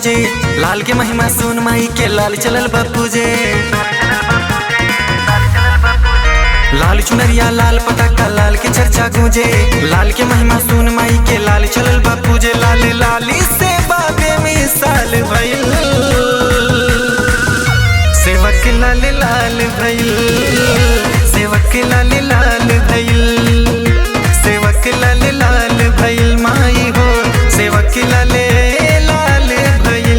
गूंजे लाल के महिमा सुन माई के लाल चलल बापू जे लाल चुनरिया लाल पटाखा लाल के चर्चा गूंजे लाल के महिमा सुन माई के लाल चलल बापू जे लाल लाली से बाबे मिसाल भइल सेवक लाल लाल भइल सेवक लाल लाल भइल सेवक लाल लाल भइल माई हो सेवक लाल लाल भइल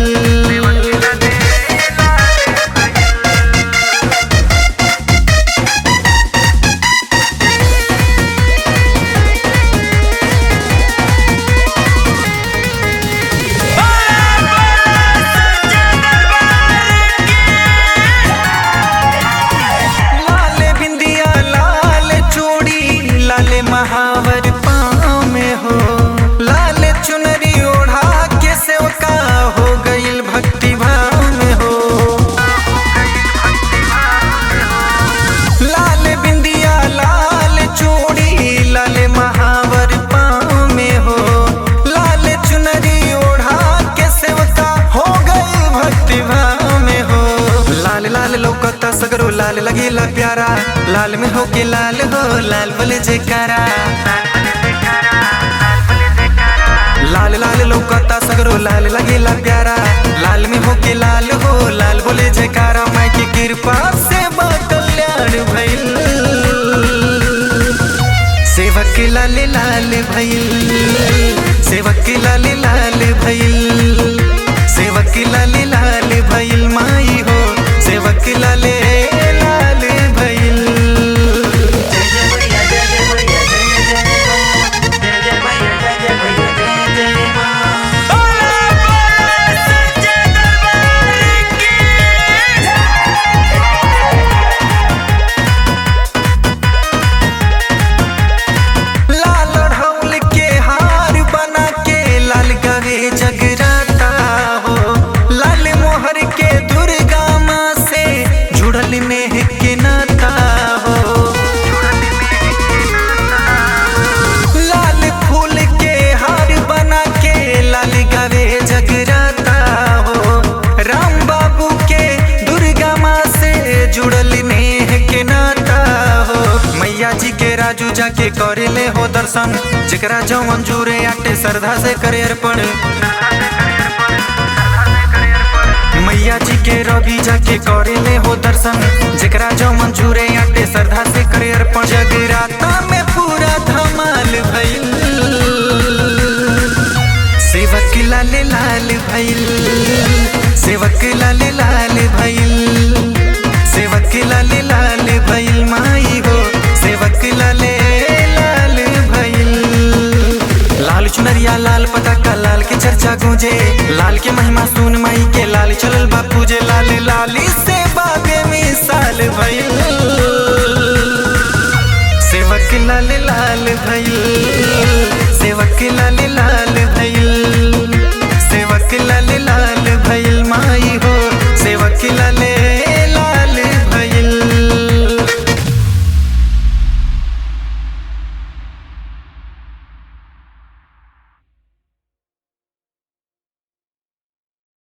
लाल बिंदिया लाल चूड़ी लाल महावर पाँव में हो लाल चुनरी ओढ़ा के सेवका हो गईल भक्ति भाव में हो लाल बिंदिया लाल चूड़ी लाल महावर पाँव में हो लाल चुनरी ओढ़ा के सेवका हो गई भक्ति भाव में हो लाल लाल लौकता सगरो लाल लगेला प्यारा लाल में हो के लाल हो लाल बोले जयकारा लाल लाल लौकता सगरो लाल लगेला प्यारा लाल में हो के लाल हो लाल बोले जयकारा माई की कृपा से बा कल्याण भइल सेवक लाल लाल भइल सेवक लाल लाल भइल सेवक लाल लाल भइल माई हो सेवक लाल लाल भइल लाल ढौल के हार बना के लाल गवे जगराता हो लाल मोहर के दुर्गा माँ से जुड़ल नेह के नाता हो लाल फूल के हार बना के लाल गवे जगराता हो राम बाबू के दुर्गा माँ से जुड़ल नेह के नाता हो मैया जी के राजू जाके करे ले हो दर्शन जेकरा जो मंजूरे आटे श्रद्धा से करे अर्पण मैया जी के रवि जाके करे ले हो दर्शन जेकरा जो मंजूरे आटे श्रद्धा से करे अर्पण जगराता में पूरा धमाल भइल सेवक लाल लाल भइल सेवक लाल लाल भइल सेवक लाल लाल भइल माई हो सेवक लाल लाल भइल लाल चुनरिया लाल पटाखा लाल के चर्चा गूंजे लाल के महिमा सुन माई के लाल चलल बापू जे लाल लाली से बाबे मिसाल भइल सेवक लाल लाल भइल सेवक लाल लाल